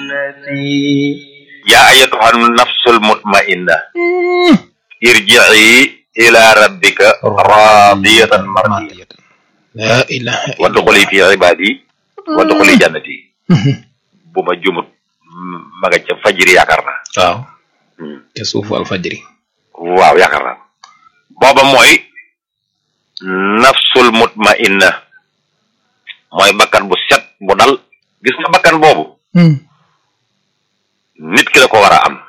yaa ayatuha nafsul mutmainna irji'i ila rabbika radiyatan mardiyatan la ilaha wa duxuli fi ibadi wa duxuli jannati bu ma jumut ma nga ca fajiri yaakaar naa waaw te suufu alfajri waaw yaakaar naa booba mooy nafsul mutmainna mooy bakkan bu set bu dal gis nga bakkan boobu nit ki la ko war a am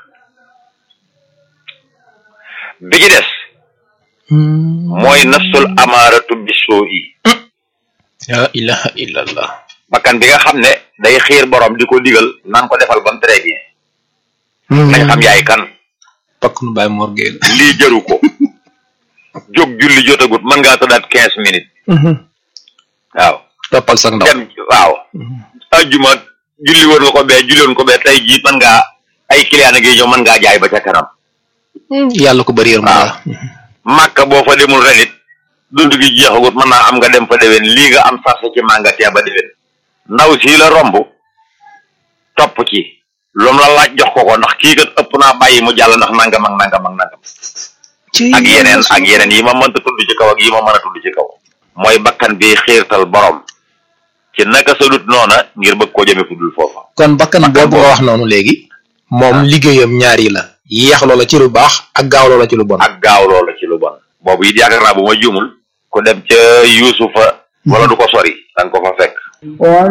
bi ci des mooy nafsul amaaratu bisoo yi la ilaha illallah bakkan bi nga xam ne day xiir borom di ko digal naan ko defal bam très bien nañ xam yaay kan pakk nu bàyyi morgee la lii jëru ko jóg julli jotagut mën ngaa tëddaat quinze minutes waaw toppal sax ndaw dem waaw ajjuma julli woon nga ko bee julli woon ko bee tey jii mën ngaa ay client a ngi ñëw mën ngaa jaay ba ca kanam yàlla ko bëri yërmande la màkka boo fa demul ren it dund gi jeexagut mën naa am nga dem fa déwén lii nga am sarse ci magasin ba déwén ndaw sii la romb topp ci lu mu la laaj jox ko ko ndax kii kat ëpp naa bàyyi mu jàll ndax nangam ak nangam ak nangam ak yeneen ak yeneen yi ma mënta tudd ci kaw ak yi ma mën a tudd ci kaw mooy bakkan bi xiirtal borom ci naka sa dut noona ngir bëgg koo jëme fu dul foofa kon bakkan boobu nga wax noonu léegi moom liggéeyam ñaar yi la yeex loola ci lu baax ak gaaw loola ci lu bon ak gaaw loola ci lu bon boobu it yaakaar naa bu ma juumul ku dem ca yuusufa wala du ko sori danga ko fa fekk